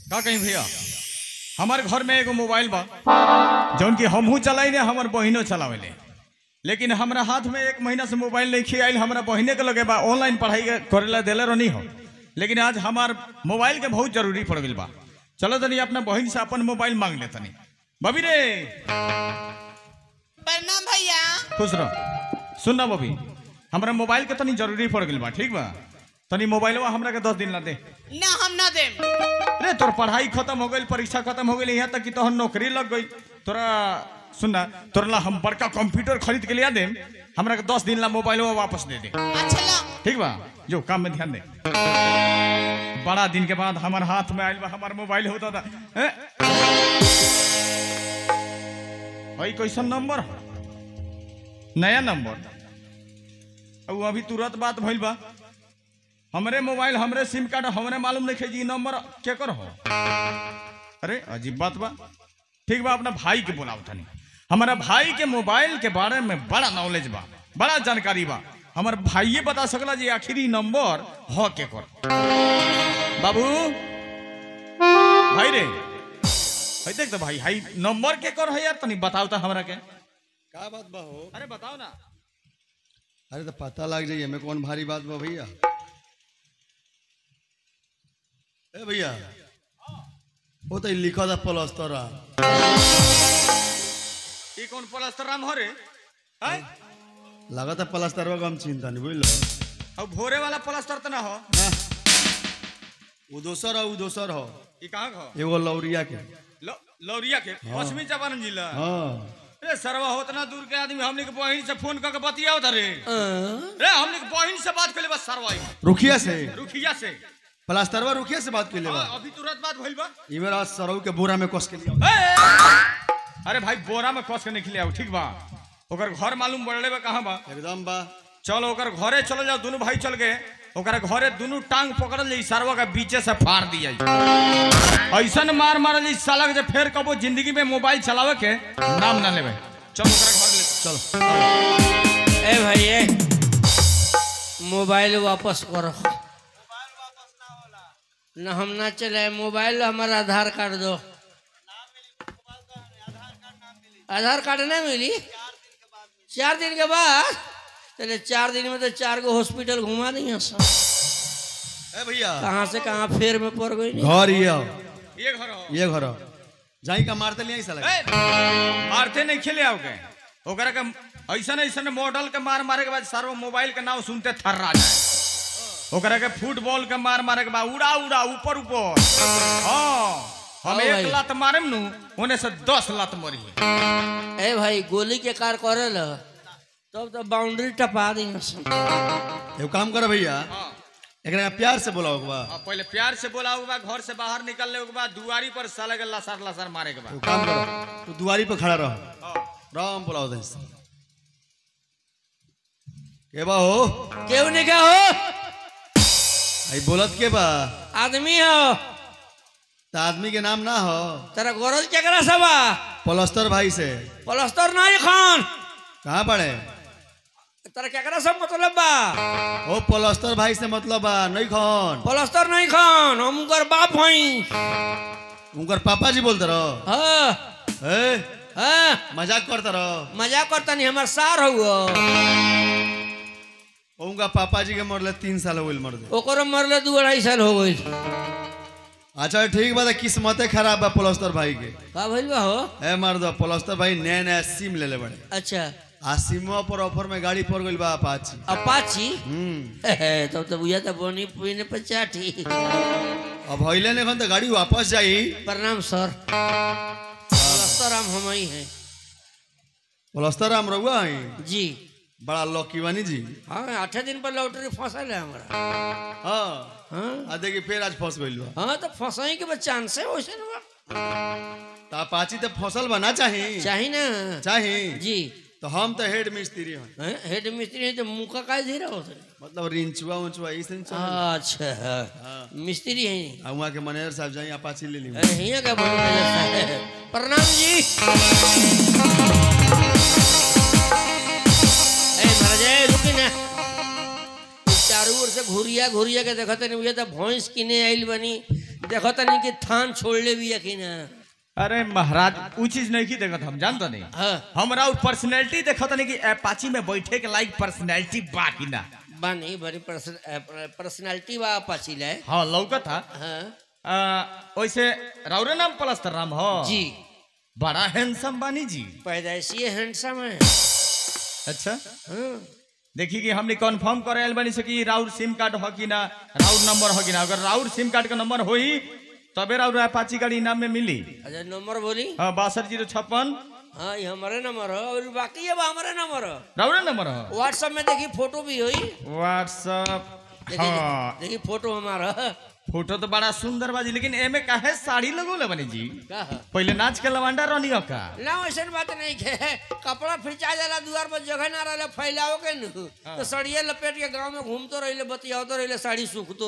का कहीं भैया हमारे घर में एगो मोबाइल बा जौन की हमहू चलाइले हमर बहिनो चलावेले लेकिन हमरा हाथ में एक महीना से मोबाइल नहीं खियाइल हमरा बहिने के लगे बा ऑनलाइन पढ़ाई के करेला देले रहनी हो लेकिन आज हमार मोबाइल के बहुत जरूरी पड़ गइल बा चलो तनी अपना बहिन से अपन मोबाइल मांग ले तनी बबी रे प्रणाम भैया खुश रह सुन ना बबी हमरा मोबाइल के तनी जरूरी पड़ गइल बा ठीक बा तनी मोबाइलवा हमरा के दस दिन ला दे ना हम ना देम रे तोर पढ़ाई खत्म हो गई परीक्षा खत्म हो गई यहाँ तक कि तोहर नौकरी लग गई तोरा सुनना तोरा ला हम बड़का कंप्यूटर खरीद के लिया देम हमरा के दस दिन ला मोबाइल वापस दे दे अच्छा ला ठीक बा जो काम में ध्यान दे बड़ा दिन के बाद हमार हाथ में आयल बा हमार मोबाइल होता था हैं? भाई कैसन नंबर हो? नया नंबर अब अभी तुरंत बात भइल बा हमरे मोबाइल हमरे सिम कार्ड हमरे मालूम नहीं जी नंबर केकर हो अरे अजीब बात बा ठीक बा अपना भाई के बोलाओ तनी हमारा भाई के मोबाइल के बारे में बड़ा नॉलेज बा बड़ा जानकारी बा हमार भाइये बता सकला जी आखिरी नंबर हो के कर बाबू भाई रे भाई देख तो भाई हाई नंबर के कर है यार तनी बताओ तो हमरा के का बात बा हो अरे बताओ ना अरे तो पता लग जाइए हमें कौन भारी बात बा भैया ए भैया वो तो लिखा था प्लस्तर ये कौन प्लास्टर राम हो रे हैं? लगा था प्लस्तर का हम चिंता नहीं बुझलो अब भोरे वाला प्लास्टर तो ना हो वो दोसर हो वो दोसर हो ये कहाँ का हो एगो लौरिया के लौ- लौरिया के पश्चिमी चंपारण जिला हाँ रे सरवा होतना दूर के आदमी हमने के बहिन से फोन करके बतियाओ था रे रे हमने के बहिन से बात कर बस सरवा रुखिया से रुखिया से प्लास्टरवा रुखिया से बात कर ले हाँ, अभी तुरंत बात भइल बा ई मेरा सरऊ के बोरा में कस के लिया ए! अरे भाई बोरा में कस के निकले आओ ठीक बा ओकर घर मालूम पड़ले बा कहाँ बा एकदम बा चल ओकर घरे चल जाओ दोनों भाई चल गए ओकर घरे दोनों टांग पकड़ल जाई सरवा के बीचे से फाड़ दिया ऐसन मार मारल जाई साला के जे फेर कबो जिंदगी में मोबाइल चलावे के नाम ना लेवे चल ओकरा घर ले चलो ए भाई ए मोबाइल वापस करो न हम ना चले मोबाइल हमारा आधार कार्ड दो आधार कार्ड नहीं मिली चार दिन के बाद चले चार दिन में तो चार गो हॉस्पिटल घुमा दी सब ए भैया कहाँ से कहाँ फेर में पड़ गई नहीं घर ये हो, ये घर हो ये घर हो। जाई का मारते लिया साला ए, मारते नहीं खेले आओ के ओकरा के ऐसा ऐसा मॉडल के मार मारे के बाद सारो मोबाइल के नाम सुनते थर्रा जाए ओकरा के फुटबॉल के मार मारे के बाद उड़ा उड़ा ऊपर ऊपर हाँ हम हाँ एक भाई। लात मारेम नु होने से दस लात मरी ए भाई गोली के कार करे ल तब तो बाउंड्री टपा दी सब एगो काम करो भैया हाँ एकरा प्यार से बोलाओ के बा अब पहले प्यार से बोला होगा घर से बाहर निकलने के बाद दुआरी पर साले के लसार लसार मारे के बाद एगो काम करो तू दुआरी पे खड़ा रहो हाँ। राम बोलाओ दे के बा हो केहू नहीं क्या हो आई बोलत के बा आदमी हो त आदमी के नाम ना हो तेरा गोरल चकरा सबा पलस्तर भाई से पलस्तर नहीं खान कहाँ पड़े तेरा केकरा सब मतलब बा ओ पलस्तर भाई से मतलब बा नहीं खन पलस्तर नहीं खान हम उनकर बाप हई उनकर पापा जी बोलते रहो हाँ ए हाँ मजाक करते रहो मजाक करता नहीं हमार सार हुआ उनका पापा जी के मरले तीन साल हो गइल मर दे ओकरो मरले दू अढ़ाई साल हो गई अच्छा ठीक बा त किस्मते खराब बा पलस्तर भाई के का भइल बा हो ए मार दो पलस्तर भाई नया नया सिम ले ले बड़े अच्छा आ सिमवा पर ऑफर में गाड़ी पड़ गइल बा अपाची अपाची हम्म तब तो बुझा था बोनी पीने पर चाटी अब हइले ने खन त गाड़ी वापस जाई प्रणाम सर पलस्तर हम हम ही हैं पलस्तर हम रहुआ हई जी बड़ा लकी बानी जी हाँ आठे दिन पर लॉटरी फसल है हमारा हाँ हाँ आ देखी फिर आज फंस गइल बा हाँ तो फंसाई के बस चांस है वैसे ना त अपाची त फसल बना चाही चाही ना चाही जी तो हम तो हेड मिस्त्री हन हैं? हेड मिस्त्री है तो मुंह का काय धीरा होता है मतलब रिंचुआ उंचुआ ई से चल अच्छा मिस्त्री है आ वहाँ के मैनेजर साहब जाई अपाची ले ली अरे हियां का बोल है प्रणाम जी ए महाराज ए, रुकी ना चारों ओर से घुरिया घुरिया के देखते नहीं हुए तो भैंस किने आइल बनी देखो तनी कि थान छोड़ ले भी यकीन अरे महाराज ऊ चीज नहीं की देखत हम जानता नहीं हाँ हमरा उ पर्सनैलिटी देखत नहीं कि अपाची में बैठे के लायक पर्सनैलिटी बा कि ना बानी बड़ी पर्सनालिटी बा पाचिल है हाँ लौकत था हाँ आ, वैसे राउरे नाम पलस्तर राम हो जी बड़ा हैंडसम बानी जी पैदाइशी हैंडसम है अच्छा हाँ देखी कि हमने कंफर्म करे आयल बानी से कि राउर सिम कार्ड हो कि ना राउर नंबर हो कि ना अगर राउर सिम कार्ड का नंबर होई तबे राउर अपाची गाड़ी इनाम में मिली अच्छा नंबर बोली हाँ बासठ जीरो छप्पन हाँ ये हमारे नंबर है और बाकी है बा हमारे नंबर है राउरे नंबर हो व्हाट्सएप में देखी फोटो भी हुई व्हाट्सअप देखी हाँ देखी फोटो हमारा फोटो तो बड़ा सुंदर बाजी लेकिन एमे काहे साड़ी लगोले बनी जी का है? पहले नाच के लवांडा रहनी हो का ना वैसन बात नहीं है कपड़ा फिचा जाला दुआर पर जगह ना रहे फैलाओ के न तो सड़िए लपेट के गांव में घूमतो रहिले बतियातो रहिले साड़ी सूखतो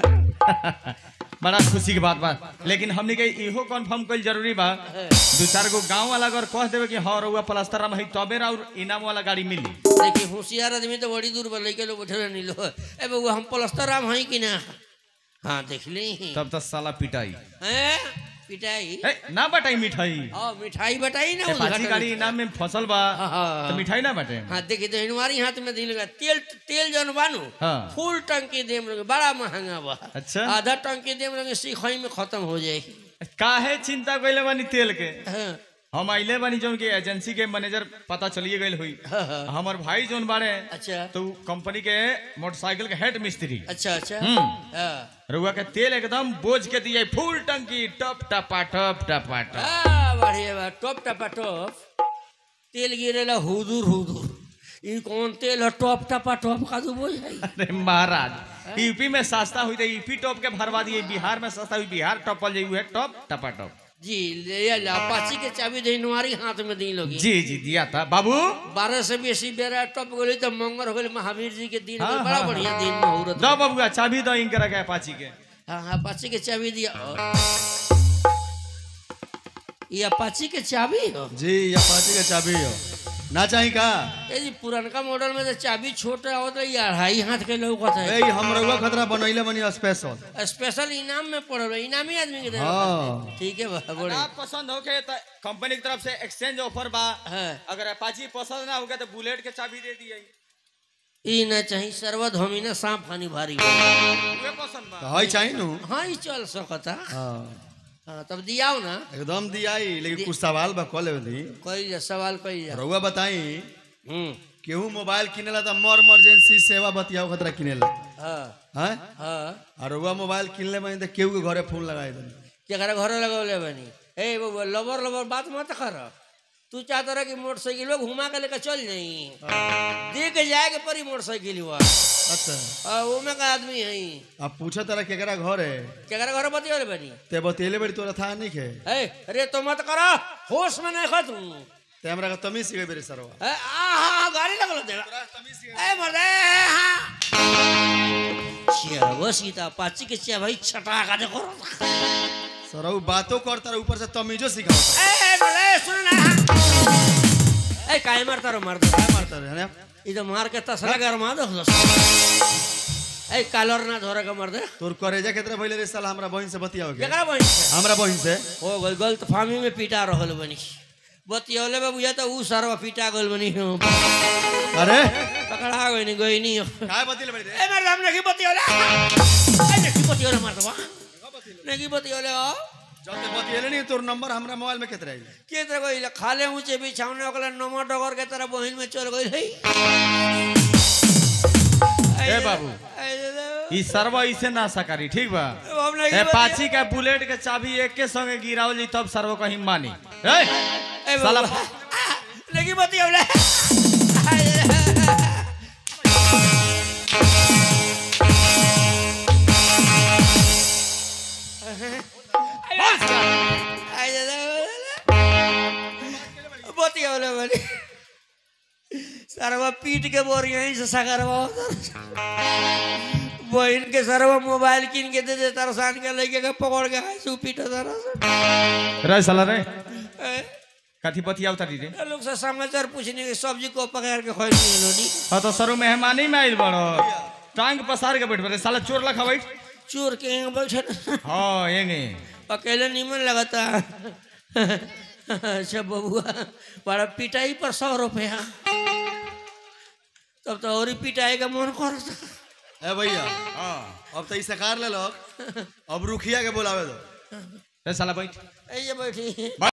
रहेला बड़ा खुशी की बात बा लेकिन हमने के इहो कंफर्म कइल जरूरी बा है। दू चार गो गांव वाला अगर कह देवे कि हाँ रउआ प्लास्टर में है तबे और इनाम वाला गाड़ी मिली देखिए होशियार आदमी तो बड़ी दूर पर लेके लोग बैठे नहीं लो ए बउआ हम पलस्तर राम हई कि ना हाँ देख ली तब तो साला पिटाई हैं पिटाई ए, ना बटाई मिठाई हाँ मिठाई बटाई ना ए, पाची उद्घाटन गाड़ी में। इनाम में फसल बा हाँ, हाँ। तो मिठाई ना बटे हाँ देखिए तो हमारी हाथ में दिल लगा तेल तेल जौन बानू हाँ। फुल टंकी देम लगे बड़ा महंगा बा अच्छा। आधा टंकी देम लगे सीखई में खत्म हो जाएगी काहे चिंता कइले बानी तेल के हाँ हम आइले बानी जौन के एजेंसी के मैनेजर पता चलिए गइल हुई हाँ, हाँ। हमर भाई जौन बाड़े अच्छा तो कंपनी के मोटरसाइकिल के हेड मिस्त्री अच्छा अच्छा हम्म। हाँ रउआ के तेल एकदम बोझ के दिए फुल टंकी टप टपा टप टपा टप हाँ, बढ़िया बा टॉप टपा टॉप तेल गिरेला हुदूर हुदूर ई कौन तेल है टॉप टपा टॉप का तो बोझ है अरे महाराज यूपी में सस्ता हुई तो यूपी टॉप के भरवा दिए बिहार में सस्ता हुई बिहार टॉपल जाई है टॉप टपा टॉप जी ले ला अपाची के चाबी दे हमारी हाथ में दी लोगी जी जी दिया था बाबू बारह से बेसी बेरा टॉप गई तो मंगल हो गई महावीर जी के दिन हाँ, गइल, बड़ा हाँ, बढ़िया हाँ। दिन मुहूर्त दो बबुआ चाबी दो इनके रखे अपाची के हाँ हाँ अपाची के चाबी दिया और ये अपाची के चाबी हो जी ये पार्टी का चाबी हो ना चाही का ये जी पुरनका मॉडल में तो चाबी छोटा होता है ये अढ़ाई हाथ के लोग होता है ए हम रउआ खतरा बनैले बनी स्पेशल स्पेशल इनाम में पड़ल है इनामी आदमी के देवे हाँ। पड़ता है। ठीक है बा बड़े आप पसंद होके तो कंपनी की तरफ से एक्सचेंज ऑफर बा हाँ अगर अपाची पसंद ना होगा तो बुलेट के चाबी दे दिए ई ना चाहिए सर्वत हमी ना सांप खानी भारी वे पसंद बा तो हई चाही नु हाँ ये चल सकता हाँ हाँ तब दियाओ ना एकदम दियाई लेकिन कुछ सवाल बा कॉल दी कोई जा सवाल कोई जा रउआ बताई हम्म केहू मोबाइल किनेला त मर इमरजेंसी सेवा बतियाओ खतरा किनेला हाँ हैं हाँ और रउआ मोबाइल किनले बनी त केहू के घरे फोन लगाए दे जरा घर लगौले बनी ए बबुआ लबर लबर बात मत कर तू चाहता रहा कि मोटरसाइकिल घुमा के लेकर चल जाई दे के जाए के परी मोटरसाइकिल हुआ अच्छा वो में का आदमी है अब पूछा तारा केकरा घर है केकरा घर बतियोले बनी ते बतेले बड़ी तोरा था नहीं के ए अरे तो मत करा होश में नहीं खत ते हमरा का तमीज सिखे बेरे सरवा आ हा गाड़ी लगल दे ए मर्दे हाँ चिया सीता पाची के चिया भाई छटा का देखो सरऊ बातो कर तारा ऊपर से तमीजो सिखाओ ए मर्दे सुन ना ए काहे मारता रो मारता क्या मारता रे है ಇದು ಮಾರ್ಕೆಟ್ ತಸಲ ಗರ್ಮಾದ ಏ ಕಾಲರ್ ना धोरे का मर्दे तोर करेजा केतरा भइले रे साला हमरा बहिन से बतियाओ के जकरा बहिन से हमरा बहिन से हो गल गलत फामी में पीटा रहल बनी बतियौले में बुझा तो ऊ सरवा पीटा गल बनी अरे पकड़ा गई नहीं गई नहीं काय बतिले बड़ी रे ए मेरे सामने की बतियौले ए नहीं बतियौले मर्दवा नहीं बतियौले हो जते बतिले नहीं तोर नंबर हमरा मोबाइल में केतरा आई के तरह गई खाले ऊंचे बिछावने ओकला नमो डगर के तरह बहिन में चल गई है ए बाबू ई सरवा इसे ना सकारी ठीक बा हम नहीं ए पाची के बुलेट के चाबी एक के संगे गिरावल जी तब सरवा कहीं मानी ए ए साला बाबा लगी बतियौले बतियौले बनी सरवा पीट के बोर यहीं से सगरवा बहन के सरवा मोबाइल किन के दे दे तरसान के लेके के पकड़ के हाथ से पीट तरस रे साला रे कथी बतियाव तारी रे लोग से समाचार पूछने के सब्जी को पकड़ के खोई नहीं लोनी हाँ तो सरो मेहमानी में आइल बड़ो टांग पसार के बैठ बड़े साला चोर लखा बैठ चोर के यहाँ बैठे ना हाँ एंगे अकेले निमन लगता अच्छा बबुआ बड़ा पिटाई पर सौ रुपया तब तो और ही पिटाई का मन करता ए भैया हाँ अब तो ई सकार ले लो अब रुखिया के बोलावे दो ए साला बैठ ऐसे बैठी